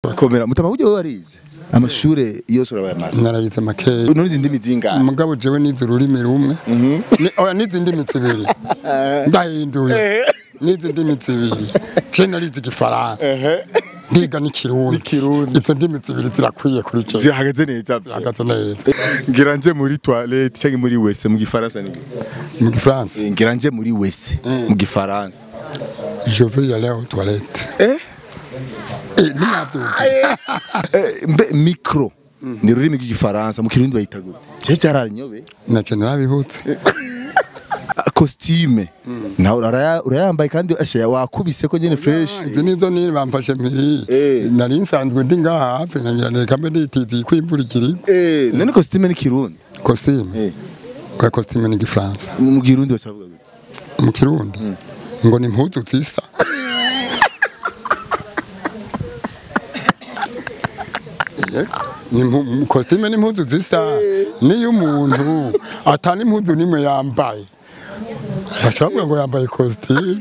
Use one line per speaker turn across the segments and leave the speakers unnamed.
komera mutama buryo warize amashure yose urabayamaze
narayize makeya
nurize indimi zingahe
umugabo jewe nize ururimi rumwe Ni- oya nize indimi zibiri ndahinduye nize indimi zibiri je narize igifaransa ndiga n'ikirundi izo ndimi zibiri zirakwiye kuri je
zihagaze neza
hagaze neza
ngira nje muri toilette cyangwa muri wese mu gifaransa ni
mu gifaransa
ngira nje muri wese mu gifaransa
je vais y aller aux toilettes
eh
eh ninabyumva
Eh, mbe micro ni ururimi rw'igifaransa mu kirundi bayita gute cyo cyararinyobe
nacyo narabibutse
costume nawe uraya- urayambaye kandi ashe wakubise ko nyene fresh
izi nizo nini bamfashe mpiri
Eh.
nari nsanzwe ndi ngaha hafi nkagira reka mbe nditiziye ko imvura ikiri
eh none costume ni kirundi
costume
eh
oya costume ni igifaransa
mu kirundi bose bavuga gute
mu kirundi ngo ni impuzu zisa Eh, ni impu- costume n'impuzu zisa niyo umuntu atana impuzu nimwe yambaye baca bavuga ngo yambaye costume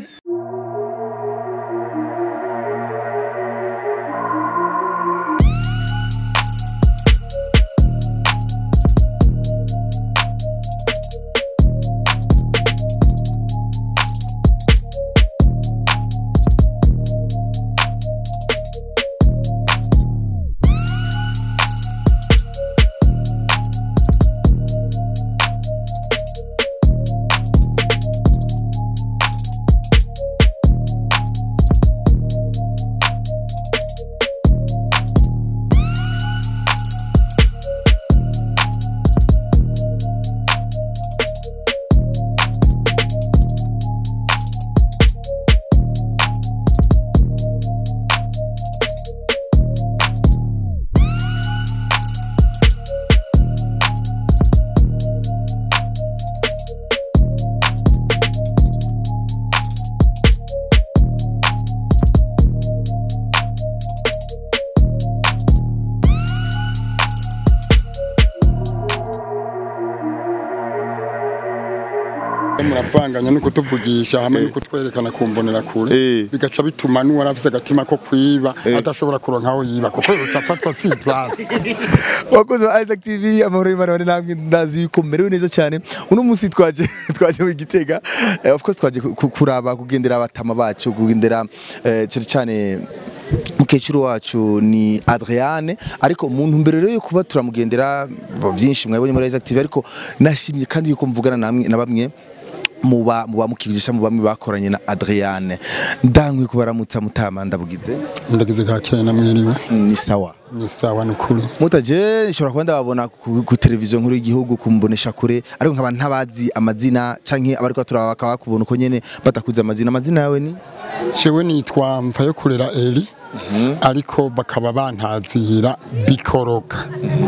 muravanganya no kutuvugisha hamwe no kutwerekana ku mbonera kure
Eh.
bigaca bituma n'uwari afise agatima ko kwiba adashobora kuronka aho yiba kuko yoca afatwa si place
wakoze wa Isaac TV amahoro y'Imana bane namwe ndazi yuko merewe neza cyane uno munsi twaje twaje mu Gitega Eh, of course twaje ku- ku- kuraba kugendera abatama bacu kugendera eh, cyane cyane mukecuru wacu ni Adriane ariko mu ntumbero rero yo kuba turamugendera bo byinshi mwabonye muri Isaac TV ariko nashimye kandi yuko mvugana namwe na bamwe muba muba mukigisha mu bamwe bakoranye na Adriane ndankwe kubaramutsa mutama ndabugize
ndagize ka kena mwiriwe
ni sawa
ni sawa n'ukuri
mutaje nshobora kuba ndababona ku, ku televiziyo nkuru y'igihugu kumbonesha kure ariko nkaba ntabazi amazina canke abariko turaba bakaba bakubona uko nyene batakuze amazina amazina yawe ni
jewe nitwa mva yo kurera eri ariko bakaba bantazira bikoroka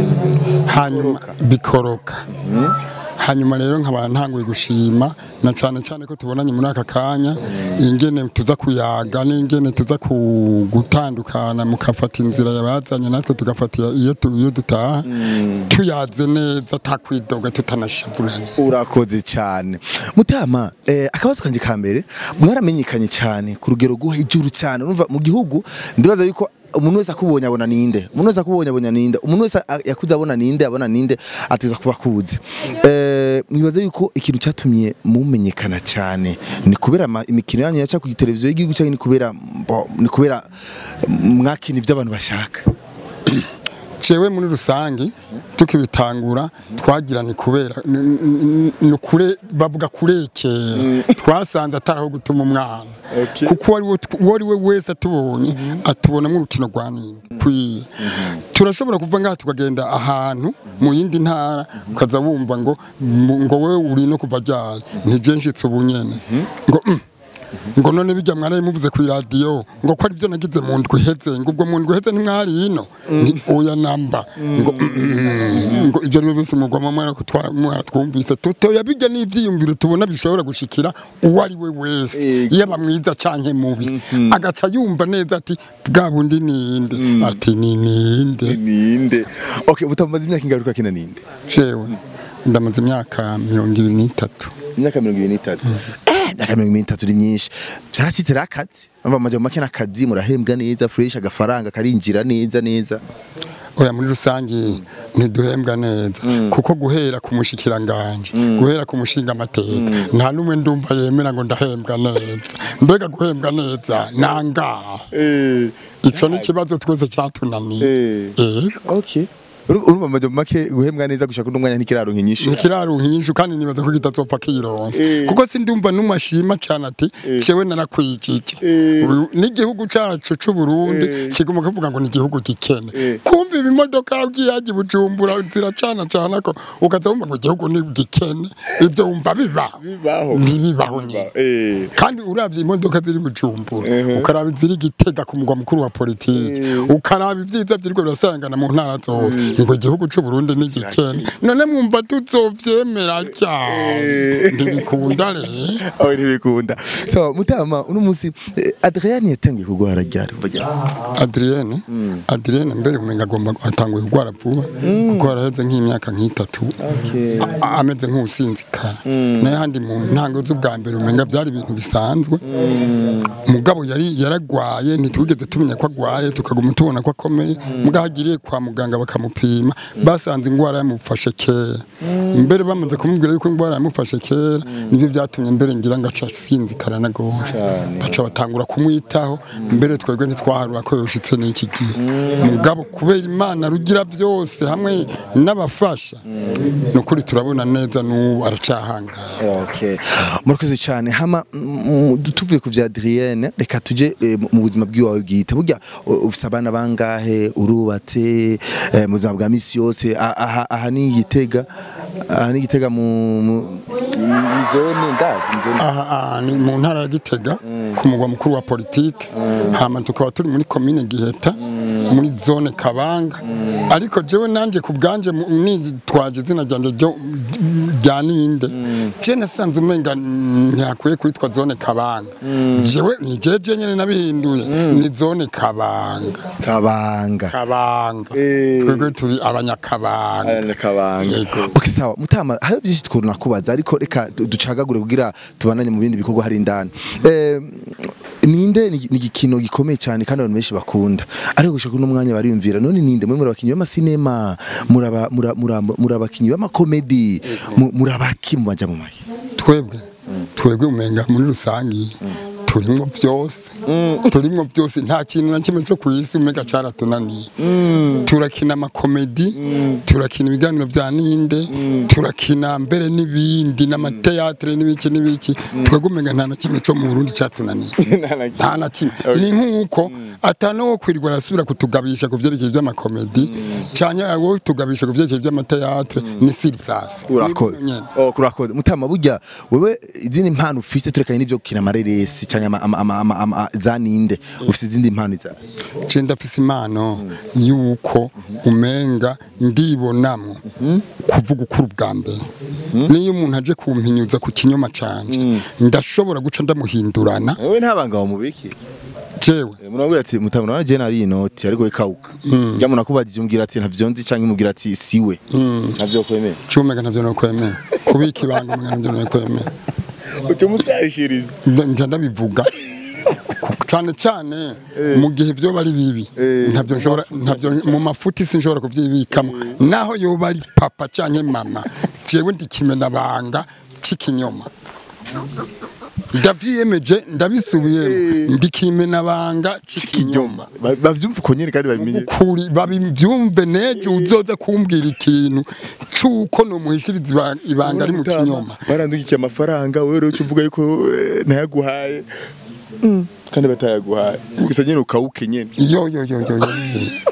hanyuma bikoroka hanyuma rero nkaba ntanguye gushima na cyane cyane ko tubonanye muri aka kanya ingene tuza kuyaga n'ingene tuza ku- gutandukana mukafata inzira yabazanye natwe tugafatira iyo tu- iyo dutaha tuyaze neza atakwidoga tutanashavuranye
urakoze cyane mutama eh, akabazo kanje ka mbere mwaramenyekanye cyane ku rugero rwo hejuru cyane urumva mu gihugu ndibaza yuko umuntu wese akubonye abona ninde umuntu wese akubonye abona ninde umuntu wese a- yakuze abona ninde abona ninde ateza kuba akuzi eh, mwibaza yuko ikintu cyatumye mumenyekana cyane ni kubera ama- imikino yanyu yaca ku televiziyo y'igihugu cyangwa ni kubera bo- ni kubera mwakina ibyo abantu bashaka
cewe muri rusangi tukibitangura twagira ni kubera ni- ni- ni kure bavuga kurekera twasanze ataraho gutuma umwana kuko uwo ari we- uwo ari we wese atubonye atubonamo urukino rwa ninde kwiye turashobora kuva ngaha tukagenda ahantu mu yindi ntara ukaza wumva ngo mu- ngo we uri no kuva ryari ntijenshitse ubunyene ngo mm, ngo none bijya mwaraye muvuze ku iradiyo ngo ko aribyo nagize mu ndwi iheze ngo ubwo mu ndwi iheze ntimwari hino ni oya namba ngo mm, ngo ibyo aribyo byose mugwamo mwaratwumvise tutoya bijya n'ibyiyumviro tubona bishobora gushikira uwo ari we wese yaba mwiza canke mubi agaca yumva neza ati bwa bundi ninde ati ni ninde
ninde okay mutamaze imyaka ingaruka kina ninde
jewe ndamaze imyaka mirongo ibiri n'itatu
imyaka mirongo ibiri n'itatu imyaka mirongo itatu ni myinshi byarashyitse rero akazi ava amajambo make n'akazi murahembwa neza fresh agafaranga karinjira neza neza
oya muri rusange ntiduhembwa neza kuko guhera ku mushikiranganje guhera ku mushinga amateka nta n'umwe ndumva yemera ngo ndahembwa neza mbega guhembwa neza nangaha ico ni ikibazo twese cyatunaniye Eh.
okay Uru- urumva amajambo make guhembwa neza gushaka n'umwanya ntikiraronka inyishu
nikiraruha inyishu kandi nibaza ko kitazopfa kironse
Eh.
kuko sindumva n'umashima cyane ati cewe narakwijije
Eh.
Uyu- n'igihugu cacu c'u Burundi
Eh.
kiguma kuvuga ngo ni igihugu gikene
Eh.
kumva ibimodoka bwiyaje bujumbura ziracana cana ko ukaza wumva ngo igihugu ni gikene ibyo wumva biba
Bibaho.
ntibibaho nyine
eh
kandi uravye imodoka ziri bujumbura
Ehe.
ukaraba iziri gitega ku mugwa mukuru wa politiki
Eh.
ukaraba ivyiza vyiriko birasangana mu ntara zose ngo igihugu c'u Burundi ni gikene none mwumva tuzovyemera cyane ntibikunda rero
aho ntibikunda so mutama uno munsi eh, Adrian yatangiye kugwara ryari kuva ryari
Adrienne Adrienne mbere umenga agomba atanguye kugwara vuba kuko yaraheze nk'imyaka nk'itatu
okay
a- ameze nk'usinzikara naye handi mu ntango z'ubwa mbere umenga byari ibintu bisanzwe mugabo yari yaragwaye ntitwigeze tumenya ko agwaye tukaguma tubona ko akomeye mugabo agiriye kwa muganga bakamupima basanze indwara yamufashe kera mbere bamaze kumubwira yuko indwara yamufashe kera nibyo byatumye mbere ngira ngo aca asinzikara na gose baca batangura kumwitaho mbere twebwe ntitwaharura ko yoshitse n'iki gihe mugabo kubera imana rugira byose hamwe n'abafasha ni ukuri turabona neza n'ubu aracyahangara
Okay. Murakoze cyane hama mm, tuvuye ku vya Adrienne reka tuje eh, mu buzima bw'iwawe bwite burya u- ufise abana bangahe urubatse eh, mu buzima bwa misi yose A- aha aha ni igitega aha ni igitega mu mu- mu zone ndazi mu zone
aha aha ni mu ntara ya Gitega ku mugwa mukuru wa politike hama tukaba turi muri komine Giheta muri zone Kabanga ariko jewe nanje ku bwanje mu- nitwaje izina ryanje ryo rya ninde je nasanze umenga ntiyakwiye kwitwa zone Kabanga jewe ni jeje nyene nabihinduye ni zone Kabanga
kabanga
Kabanga
Eh.
twebwe turi abanyakabanga
kabanga
Yego.
okay sawa mutama hari byinshi twona kubaza ariko reka du- ducagagure kugira tubananye mu bindi bikorwa hari indani eh, ninde ni ni igikino gikomeye cyane kandi abantu benshi bakunda ariko gushaka uno mwanya bariyumvira none ninde mwe muri abakinyi b'amasinema muraba mura- mura- muri abakinyi b'amakomedi mu- muri abaki mu baja mu mayi
twebwe twebwe umenga muri rusangi turimwo byose turimwo byose nta kintu na kimwe cyo ku isi umenga cyaratunaniye turakina amakomedi turakina ibiganiro bya ninde turakina mbere n'ibindi n'amateatre n'ibiki n'ibiki twebwe umenga nta na kimwe cyo mu Burundi cyatunaniye nta na kimwe ni nk'uko atana wo kwirirwa arasubira kutugabisha ku byerekeye by'amakomedi cyane wo tugabisha ku byerekeye by'amateatre ni sur place
urakoze
Nyene.
oh kurakoze mutama burya wewe izindi mpano ufise turekanye n'ivyo gukina amareresi canke ama- ama- ama- ama- ama- za ninde ufise izindi mpano za
je ndafise impano yuko umenga ndibonamwo kuvuga ukuri ubwa mbere niyo umuntu aje kumpinyuza ku kinyoma canje ndashobora guca ndamuhindurana
wewe ntabanga wa mubiki
jewe
Munabwira ati mutabona na jena ari inoti ariko ikauka. Ya munakubajije umbwira ati ntavyo nzi canke mubwira ati siwe. Ntavyo kwemera.
cumega ntavyo nokwemera kubika ibanga umenga ntavyo nokwemera
Ucyo musayishiriza.
njya ndabivuga cyane cyane mu gihe byo bari bibi ntabyo nshobora ntabyo mu mafuti sinshobora kubyibikamo naho yoba ari papa cyangwa mama jewe ndikimena banga c'ikinyoma ndabyiyemeje ndabisubiyemo ndikimena banga c'ikinyoma
Bavyumva uko nyene kandi babimenye.
kuri babibyumve nejo uzoza kumbwira ikintu cuko nomuhishiriza iba- ibanga ari mu kinyoma
Barandukiye amafaranga wewe rero uvuga yuko eh, ntayaguhaye. Kandi batayaguhaye. Gusa nyene ukauke nyene.
yo yo yo yo yo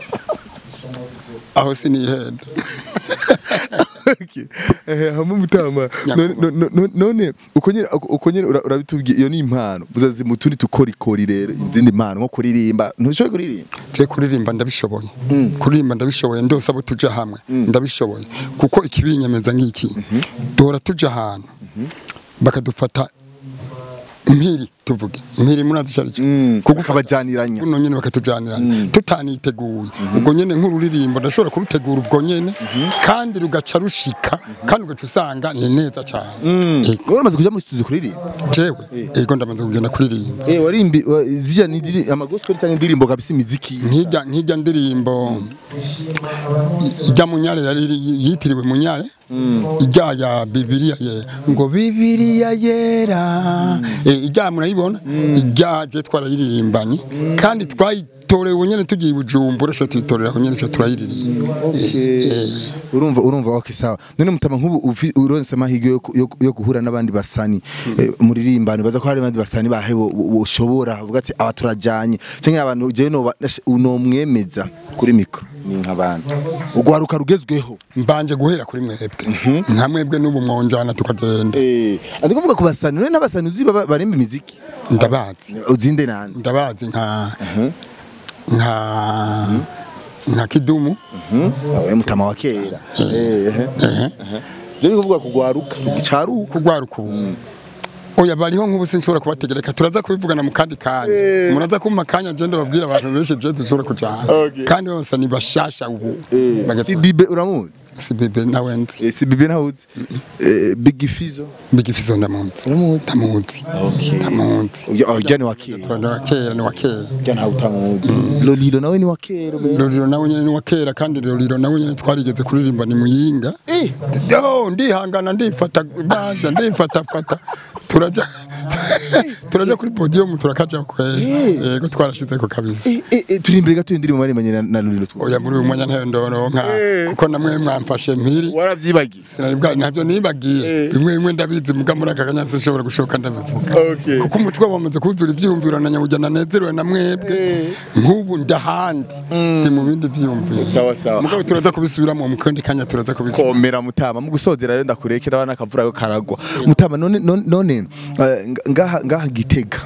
aho sinihenda
Okay. Eh hamwe mutama none none- none- none uko nyene uko nyene ura- urabitubwiye iyo ni impano buzazi mutundi tukorikori rero izindi mpano nko kuririmba ntushoboye kuririmba
je kuririmba ndabishoboye kuririmba ndabishoboye ndose abo tuja hamwe ndabishoboye kuko ikibinyemeza ngiki dora tuja ahantu bakadufata mpiri tuvuge mpiri murazi icyo ari cyo
kuko ukabajaniranya
buno nyene bakatujaniranya tutaniteguye ubwo nyene nk'ururirimbo ndashobora kurutegura ubwo nyene kandi rugaca rushika kandi ugaca usanga ni neza cyane Ego.
wowe uramaze kuja muri studio kuririmba
jewe ego ndamaze kugenda kuririmba
eh warimbi wa- zija ni diri amagospel cyangwa indirimbo kabisa imiziki
nkijya nkijya ndirimbo ijya munyare yari yitiriwe munyare ijya ya bibiliya ye ngo bibiliya yera Eh, ijya murayibona ijya je twarayiririmbanye kandi twayitorewe nyene tugiye i bujumbura cyo tuyitorera aho nyene cyo turayiririmba Eh, eh.
urumva urumva okay sawa none mutama nk'ubu ufi- uronse amahirwe yo, yo, yo guhura n'abandi basani eh, muririmbana baza ko hari abandi basani bahe bo- bo- boshobora uvuga ati aba turajanye cyangwa abantu jewe no unomwemeza kuri mikro ni nk'abandi ugwaruka rugezweho
mbanje guhera kuri mwebwe nka mwebwe n'ubu mwonjana tukagenda
eh ndi kuvuga ku basani none n'abasani uzi baba- barimba imiziki
ndabazi
uzinde nande
ndabazi nka nka nka kidumu
awe mutama wa kera eh eh je ni kuvuga kugwaruka gicaruka
kugwaruka ubu oya bariho nk'ubu sinshobora kubategereka turaza kubivugana mu kandi kanya muraza kumpa akanya je ndababwira abantu benshi je dushobora kujana
Okay.
kandi bose ni bashasha ubu
si bibe uramuzi
si bebe nawe nzi
Eh, si bibe ntawuzi Eh, big fizo
bigifizo ndamuzi
uramuzi
ndamuzi ndamuzi
ujya ni wa kera
ni wa kera ni wa kera
ujya ntawe utamuzi lolilo nawe ni wa kera be.
Roriro nawe nyene ni wa kera kandi Roriro nawe nyene twarigeze kuririmba ni muyinga
Eh,
yo ndihangana ndifata basha ndifata fata turaja turaja kuri podium turakaja kwera yego twarashize ko kabisa
eh, eh, eh, turi imbere gato indirimbo baremanye na- na lolilo tu
oya muri uyu mwanya ntayo ndoronka kuko namwe mwamfashe mpiri
waravyibagiye
sinari bwa ntabyo nibagiye bimwe bimwe ndabizi muga muri aka kanya sinshobora gushoka ndabivuga
Okay.
kuko umutwe wamaze kuzura ivyiyumviro na nyabujya nanezerewe na mwebwe nk'ubu ndahandi ndi mu bindi vyiyumviro
Sawa, sawa.
mugabo turaza kubisubiramo mu kandi kanya turaza kubisubiramo
komera mutama mu gusozera rero ndakurekera abana akavura ko karagwa mutama none none none, eh, nga- ngaha ngaha gitega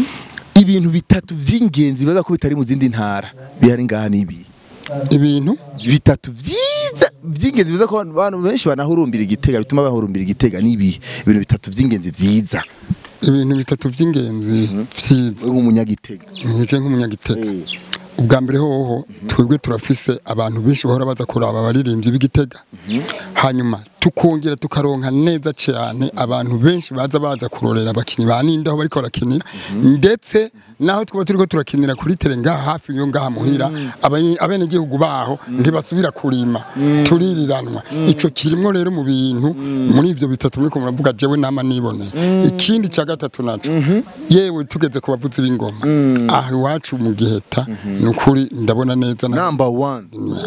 ibintu bitatu vy'ingenzi baza ko bitari mu zindi ntara bihari ngaha nibi
ibintu
bitatu vyiza vy'ingenzi biza ko abantu benshi banahurumbira igitega bituma bahurumbira igitega nibi ibintu bitatu vy'ingenzi vyiza
ibintu bitatu vy'ingenzi vyiza
nk'umunyagitega
nije nk'umunyagitega ubwa mbere hoho twebwe turafise abantu benshi bahora baza kuraba abaririmbyi b'igitega hanyuma tukongera tukaronka neza cyane abantu benshi baza baza kurorera abakinyi ba ninde aho bariko barakinira ndetse naho twaba turiko turakinira kuri tere ngaha hafi yo ngaha muhira abenegihugu baho ntibasubira kurima tuririranwa ico kirimwo rero mu bintu muri ivyo bitatu muriko muravuga jewe nama niboneye ikindi ca gatatu naco yewe tugeze ku bavuzi b'ingoma aha iwacu mu giheta ni ukuri ndabona neza na
number one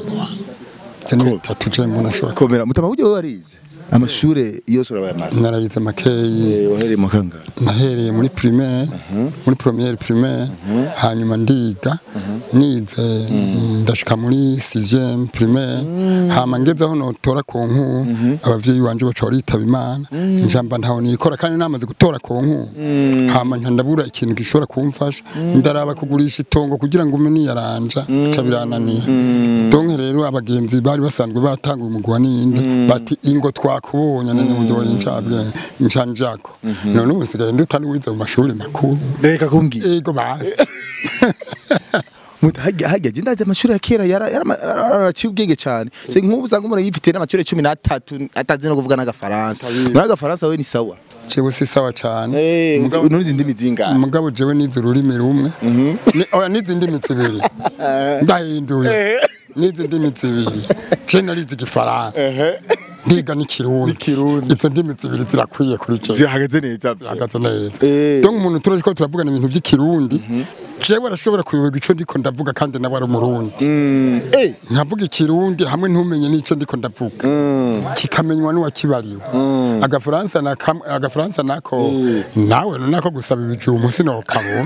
ivyo ni bitatu je mbona ashobora
komera mutama buryo wowe warize amashure yose urabayamaze
narayize makeyi
wahereye mu kangahe
nahereye muri primaire muri première primaire hanyuma ndiga nize ndashika muri 6e primaire hama ngeze aho notora ku nkuru abavyeyi banje baca baritaba imana njamba ntaho nikora kandi namaze gutora ku nkuru hama nca ndabura ikintu gishobora kumfasha ndaraba kugurisha itongo kugira ngo ume niyaranja ca birananira donke rero abagenzi bari basanzwe batanguye umugwa n'iyindi bati ingo twakubonye nenye mu dore ncabwe ncanjako none ubu nsigaye ndutani wize mu mashuri makuru
reka kumbwira
ego basi
Muta hajya hajya je ndaje amashuri ya kera yara yaraciye ubwenge cyane se nk'ubu usanga umuntu yifite n'amashuri 13 atazi no kuvuga n'agafaransa muri agafaransa we ni sawa
jewe si sawa cyane
mugabo n'uzi ndimi zingahe
mugabo jewe nize ururimi rumwe Ni- oya nize indimi zibiri ndahinduye nize indimi zibiri je narize igifaransa ndiga n'ikirundi izo ndimi zibiri zirakwiye kuri jewe
zihagaze neza
hagaze neza
Eh.
donc umuntu turaje ko turavugana ibintu by'ikirundi jewe arashobora kuyoberwa ico ndiko ndavuga kandi nawe ari umurundi
eh
nkavuga ikirundi hamwe ntumenye n'ico ndiko ndavuga kikamenywa n'uwakibariwe agafaransa na kam- agafaransa nako nawe nako gusaba ibijumbu sinokabona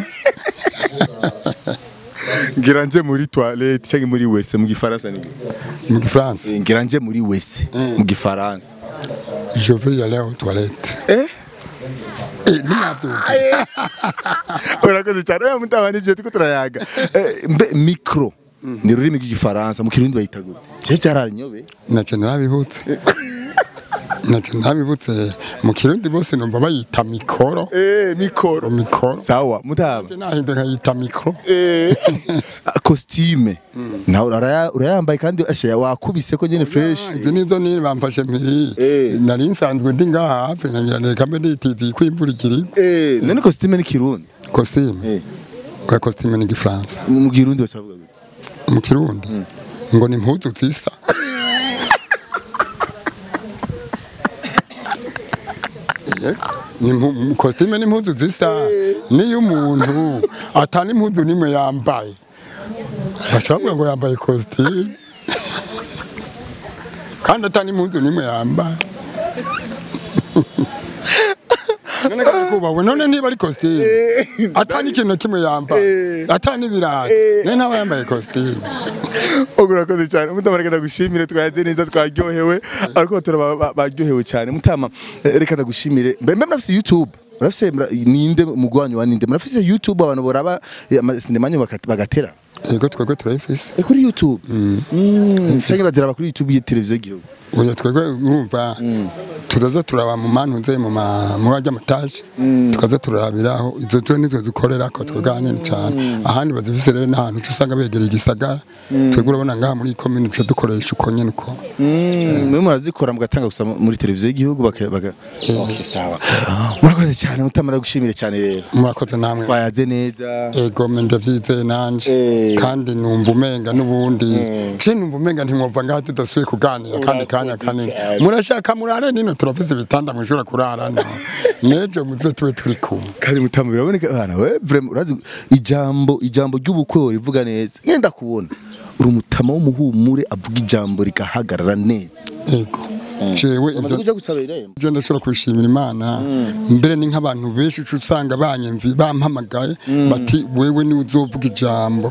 ngira nje muri toilette cyangwa muri wese mu gifaransa ni
mu gifaransa
Eh, ngira nje muri wese mu gifaransa
je vais y aller aux toilettes
eh
eh ninavyumva
urakoze cyane oya mutama nivyo tuko turayaga Eh, mbe micro ni ururimi rw'igifaransa mu kirundi bayita gute je cyararinyobe
naje narabibutse nacyo ntabibutse mu kirundi bose numva bayita mikoro
eh mikoro
mikoro
sawa mutama
nahinde nkayita mikoro
costume nawe uraya- urayambaye kandi asha wakubise ko nyene fresh
izi nizo nini bamfashe mpiri
Eh.
nari nsanzwe ndi ngaha hafi nkagira reka mbe nitiziye ko imvura ikiri
eh none costume ni kirundi
kositime
eh
kwa kositime ni igifaransa
mu kirundi bose bavuga gute?
mu kirundi ngo ni impuzu zisa Yego. Ni impu- kositime n'impuzu zisa niyo umuntu atana impuzu nimwe yambaye baca bavuga ngo yambaye kositime kandi atana impuzu nimwe yambaye none kandi kubahwe none niba ari kositime atana ikintu na kimwe yambaye atana ibirayi none ntaba yambaye kositime
Ogo urakoze cyane mutama reka ndagushimire twaze neza twaryohewe ariko turaba ba- baryohewe cyane mutama eh, reka ndagushimire mbe mbe murafise youtube murafise mura- ninde mugwanyu wa ninde murafise youtube abantu boraba eh, amasinema yanyu bakat- bagatera
yego twebwe turayifise
Eh, kuri youtube Mm, canke baziraba kuri youtube y'iteleviziyo y'igihugu
oya twebwe urumva turaza turaba mu mantu nze mu ma- muri ajya amataje tukaza turarabiraho izo zo nizo dukorera ko twebwe ahanini cyane ahandi bazifise rero n'ahantu uca usanga begereye igisagara twebwe urabona ngaha muri iyi komini duca dukoresha uko nyene uko
mwe murazikora mugatanga gusa muri televiziyo y'igihugu baka baka Okay, sawa murakoze cyane mutama ndagushimire cyane rero
murakoze namwe
twayaze neza
ego me ndavyizeye nanje
Eh.
kandi numva umenga n'ubundi je numva umenga ntimwumva ngaha tudasubiye kuganira kandi kanya kanini
cyane.
murashaka murare nino turafise ibitanda mwishobora kurarana nejo muze tube turi kumwe
kandi mutama biraboneka bana we vraiment urazi ijambo ijambo ry'ubukwe rivuga neza ngenda ndakubona uri umutama w'umuhumure avuga ijambo rikahagarara neza
ego jewe
umaze
ibyo
kuja gusaba irembo
je ndashobora kubishimira imana mbere ni nk'abantu benshi uca usanga banyemvi bampamagaye bati wewe ni uzovuga ijambo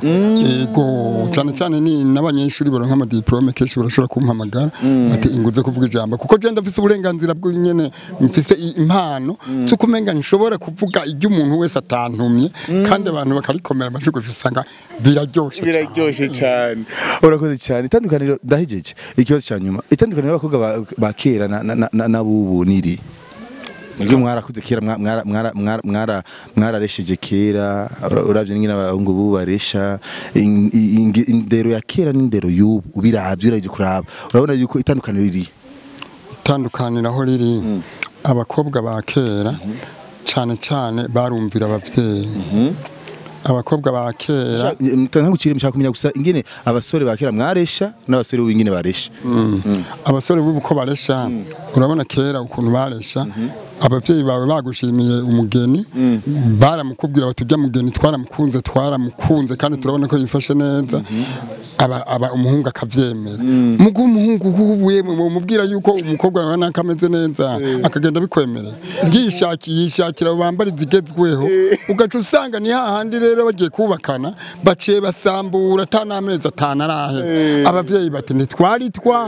ego cyane cyane ni n'abanyeshuri baronka amadiplome kenshi barashobora kumpamagara bati inguze kuvuga ijambo kuko je ndafise uburenganzira bw'inyene mfise i- impano zo kumenga nshobora kuvuga ibyo umuntu wese atantumye kandi abantu bakarikomera amajwi gusa usanga biraryoshe cyane.
biraryoshe cyane urakoze cyane itandukaniro ndahejeje ikibazo cya nyuma itandukaniro y'abakobwa ba- ba kera na- na- na- n'abubu niri Mwebwe mwarakuze kera mwa- mwara- mwara- mwara- mwara- mwararesheje kera ura- uravye n'ingene abahungu bubu baresha in- in- indero ya kera n'indero y'ubu ubiravye uraje kuraba urabona yuko itandukaniro riri
itandukaniro aho riri abakobwa ba kera cyane cyane barumvira ababyeyi abakobwa ba kera
ntagucire mshaka kumenya gusa ingene abasore ba kera mwaresha n'abasore b'ubu ingene baresha
abasore b'ubu ko baresha urabona kera ukuntu baresha ababyeyi bawe bagushimiye umugeni baramukubwira bati ujya mugeni twaramukunze twaramukunze kandi turabona ko yifashe neza aba, aba umuhungu akabyemera mugu umuhungu hubuye mumubwira yuko umukobwa wawe naka ameze neza akagenda bikwemereye yishakiye yishakira abo bambara izigezweho ugaca usanga ni hahandi rero bagiye kubakana baciye basambura ata n'amezi atanu arahe ababyeyi bati ntitwari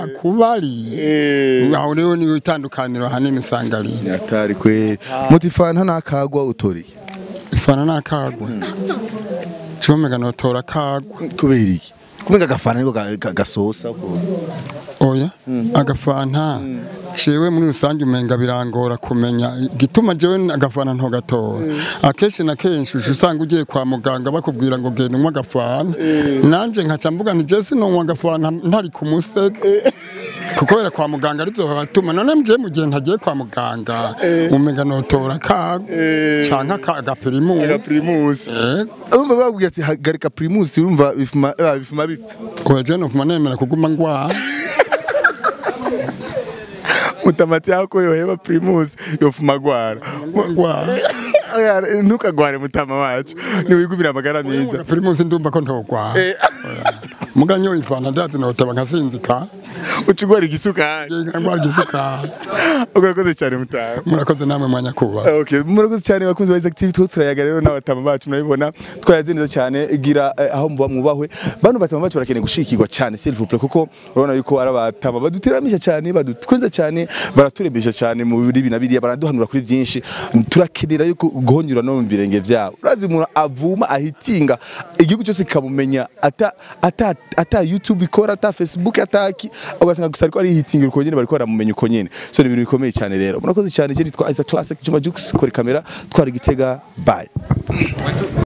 twakubariye aho rero niyo itandukaniro hanini usanga ari
atari kweri mutifanta nakagwa utoriye
ifana n'akagwa comega notora akagwa
kubera iki kumenga agafana niko ga- ga- gasosa ko
oya agafanta jewe muri rusange umenga birangora kumenya igituma jewe agafana ntogatora akenshi na kenshi uca usanga ugiye kwa muganga bakubwira ngo genda unywa agafana nanje nkaca mvuga nti je sinonywa agafana ntari ku musego kuko kubera kwa muganga arizo batuma none mje mu gihe ntagiye kwa muganga umenga notora kago canke aka- agapirimusi
primus
Eh,
urumva babwiye ati hagarika primus urumva bifuma eh, bifuma bipfa
oya je nofuma nemera kuguma ngwara
mutamati yako yoheba primus yofuma gwara
ngwara
Oya, ntukagware mutama wacu niwigumira amagara meza
pirimusi ndumva ko ntogwara
Eh,
muga nyoye ivana ndazi noteba nkasinzika
ucugwara igisukari
ngwara igisukari
urakoze cyane mutama
murakoze namwe mwanya kuba
Okay, murakoze cyane bakunzi ba Active two turayaga rero n'abatama bacu murabibona twayaze neza cyane igira eh, aho muba mwubahwe bano batama bacu barakeneye gushikirwa cyane s'il vous plaît kuko urabona yuko ari abatama baduteramisha cyane badutwenza cyane baraturembesha cyane mu biri na biriya baraduhanura kuri byinshi turakenera yuko guhonyura no mu birenge byabo urazi umuntu avuma ahitinga igihugu cyose kikamumenya ata ata ata YouTube ikora ata Facebook ata ki ugasanga gusa ariko ari hitingira uko nyene bariko baramumenya uko nyene so ni ibintu bikomeye cyane rero murakoze cyane je nitwa Isaac Classic Juma Jux kuri kamera twari gitega bye